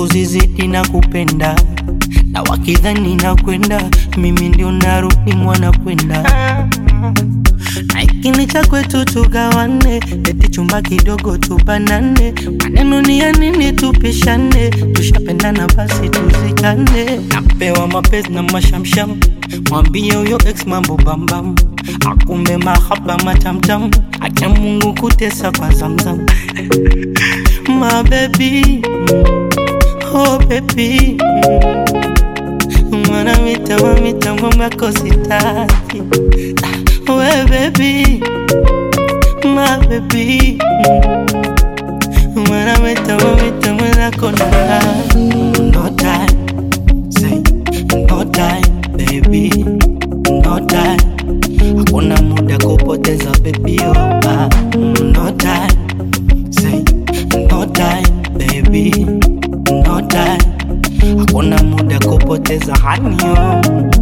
kuzizidi na kupenda na wakidhani na kwenda mimi ndio narudi mwana kwenda na ikini cha kwetu tugawane, eti chumba kidogo tubanane, maneno ni ya nini tupishane, tushapendana basi tuzikane. Napewa mapenzi na mashamsham, mwambie huyo ex mambo bambam, akumbe mahaba matamtam, acha Mungu kutesa kwa zamzam my baby, oh baby mwana mitambo mitambo makosi tati we baby my baby mwana mitambo mitambo nako na no time say no time baby no time hakuna muda kupoteza baby oh ah, no time say no time baby no time hakuna muda kupoteza hanyo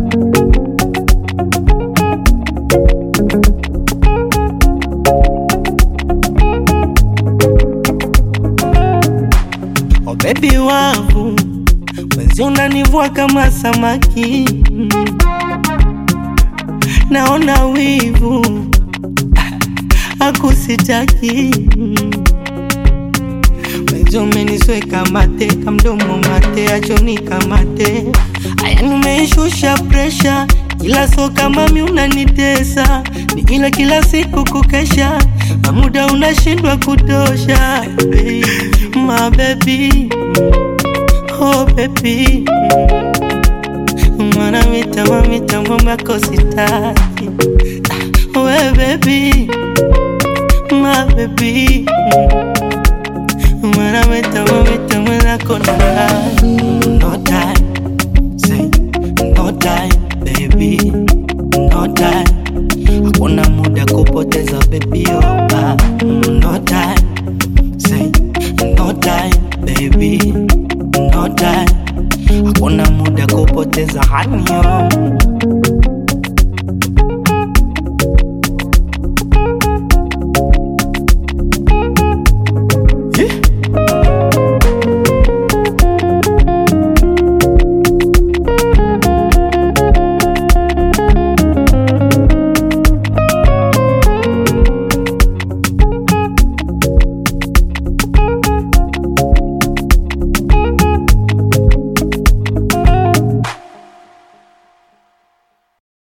Oh baby wangu mwezi unanivua kama samaki naona wivu akusitaki mwezi umenisweka mate kamdomo mate achoni kamate aya nimeishusha presha ila so kama mi unanitesa ni ila kila siku kukesha na muda unashindwa kutosha baby, my baby oh baby mwana mitambo mitambo makosi tati we baby my baby mwana mitambo mitambo nako na no time say no time baby no time hakuna muda kupoteza baby oh ah, no time say no time baby no time hakuna muda kupoteza hanyo